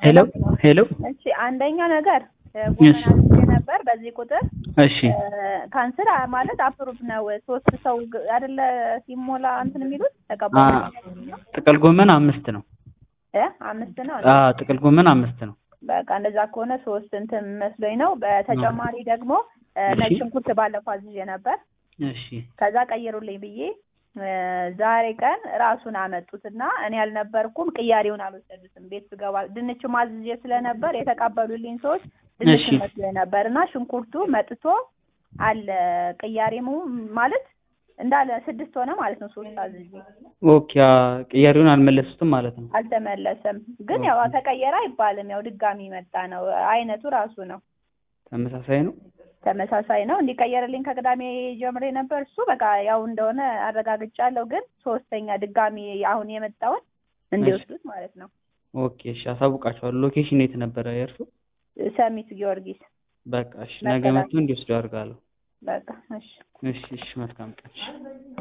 ሄሎ ሄሎ እሺ አንደኛ ነገር ጎመን አዝዤ ነበር በዚህ ቁጥር እሺ ካንስል ማለት አፕሩቭ ነው። ሶስት ሰው ግ- አይደለ ሲሞላ እንትን የሚሉት አ ተቀባይ ጥቅል ጎመን አምስት ነው። እ አምስት ነው። አ ጥቅል ጎመን አምስት ነው። በቃ እንደዛ ከሆነ ሶስት እንትን መስሎኝ ነው። በተጨማሪ ደግሞ እ እሺ። ነጭ ሽንኩርት ባለፈው አዝዤ ነበር። እሺ ከዛ ቀይሩልኝ ብዬ እ ዛሬ ቀን ራሱን አመጡትና እኔ አልነበርኩም። ቅያሬውን አልወሰዱትም። ቤት ስገባ ድንች ማዝዤ ስለነበር የተቀበሉልኝ ሰዎች ድንች እሺ። መስሎኝ ነበር እና ሽንኩርቱ መጥቶ አለ ቅያሬሙ ማለት እንዳለ ስድስት ሆነ ማለት ነው። ሶስት አዝዤ ኦኬ አ ቅያሬውን አልመለሱትም ማለት ነው። አልተመለሰም። ግን ያው ተቀየረ አይባልም። ያው ድጋሚ መጣ ነው። አይነቱ ራሱ ነው። ተመሳሳይ ነው። ተመሳሳይ ነው። እንዲቀየርልኝ ከቅዳሜ ጀምሬ ነበር። እሱ በቃ ያው እንደሆነ አረጋግጫለሁ። ግን ሶስተኛ ድጋሚ አሁን የመጣውን እንዲወስዱት ማለት ነው። ኦኬ እሺ አሳውቃቸዋለሁ። ሎኬሽን የት ነበረ የእርሱ? ሰሚት ጊዮርጊስ በቃ እሺ ነገ መጥቶ እንዲወስዱ አድርጋለሁ። በቃ እሺ። እሺ እሺ መልካም ቀን። እሺ